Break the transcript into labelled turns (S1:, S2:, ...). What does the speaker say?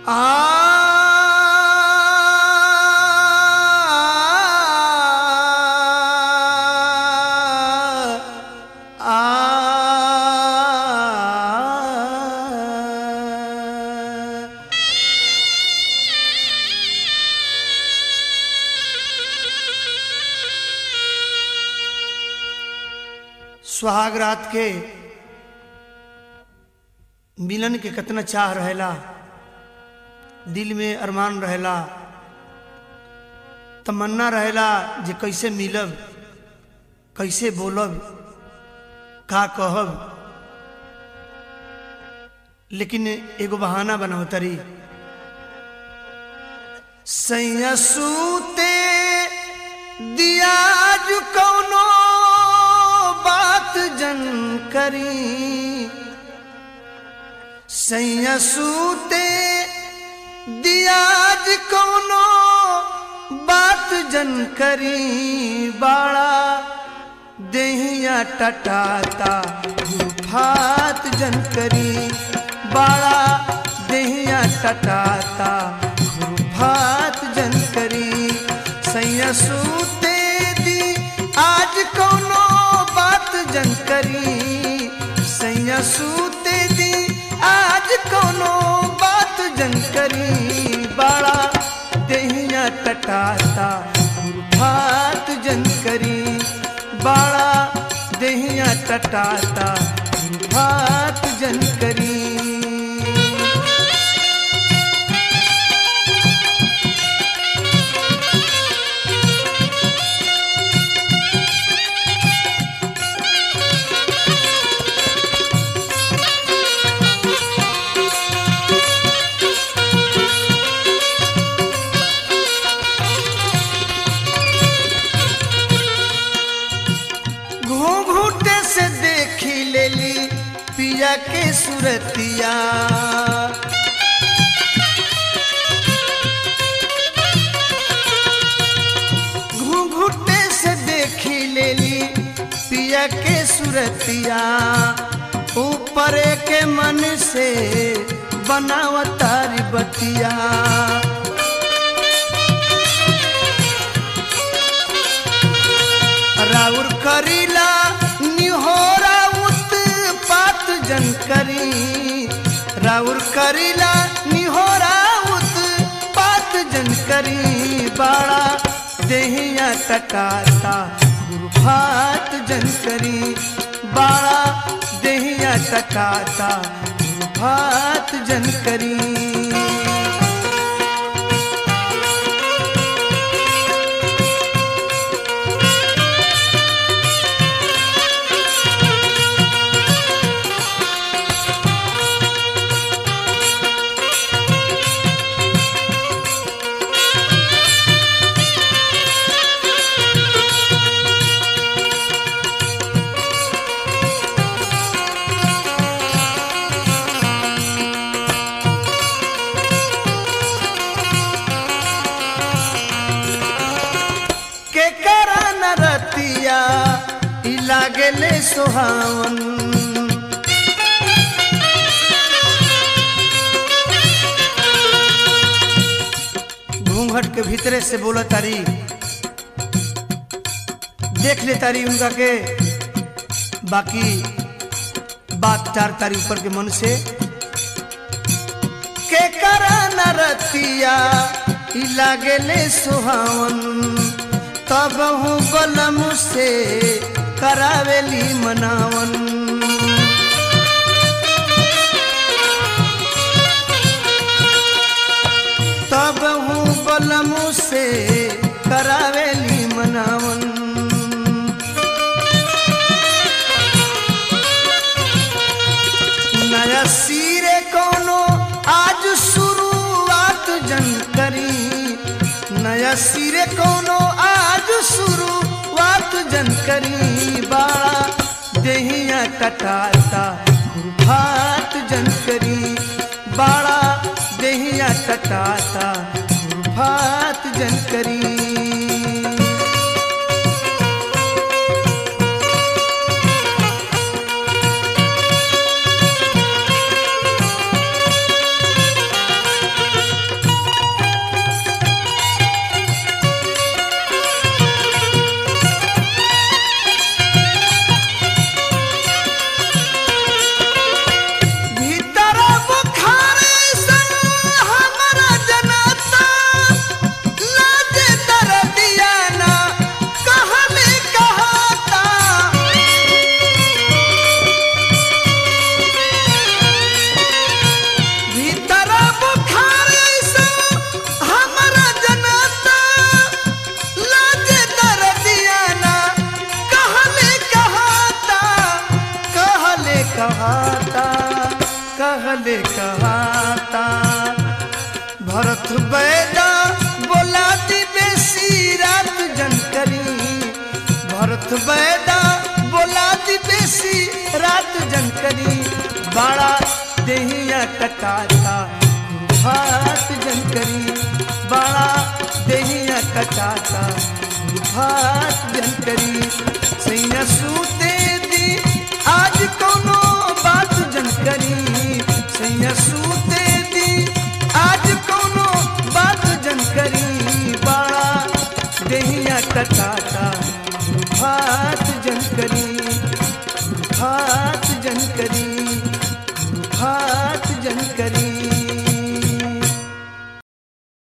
S1: सुहाग रात के मिलन के कितना चाह रहेला दिल में अरमान रहेला तमन्ना रहेला जे कैसे मिलब कैसे बोलब का कहब लेकिन एगो बहाना बनाओ तरी सैया सूते दिया जो कौनो बात जन करी सैया सूते दियाज कौनो बात जन करी बाड़ा देहिया टटाता गुफात जन करी बाड़ा देहिया टटाता गुफात जन करी सैया सूते दी आज कौनो बात जन करी सैया सूते दी आज कौनो बात जन करी बाड़ा देहिया टटाता गुरफात जन करी बाड़ा देहिया टटाता गुरफात जन करी घूंघूटे से देखी लेली पिया के सुरतिया घूंघूटे से देखी लेली पिया के सुरतिया ऊपर के मन से बनावतारी बतिया राउर करीला निहोरा उत्पात जन करी राउर करीला निहोरा उत्पात जन करी बाड़ा देहिया टटाता गुरफात जन करी बाड़ा देहिया टटाता गुरफात जन करी के करा न रतिया ई लागेले सुहावन घूंघट के भीतरे से बोला तारी देख ले तारी उनका के बाकी बात चार तारी ऊपर के मन से के करा न रतिया ई लागेले सुहावन तब हूँ बलम से करावेली मनावन तब हूँ बलम से करावेली मनावन नया सिरे कोनो आज शुरुआत जन करी नया सिरे कोनो आज शुरुआत जन करी बाड़ा देहिया टटाता गुरफात जन करी बाड़ा देहिया टटाता गुरफात जन करी भले कहाता भरत बैदा बोला दी बेसी रात जनकरी भरत बैदा बोला दी बेसी रात जनकरी बड़ा देहिया टकाता भात जनकरी बड़ा देहिया टकाता भात जनकरी सैया सूते दी आज कोनो बात जनकरी सैया सूते दी आज कोनो बात जनकरी बड़ा देहिया टकाता भात जनकरी भात जनकरी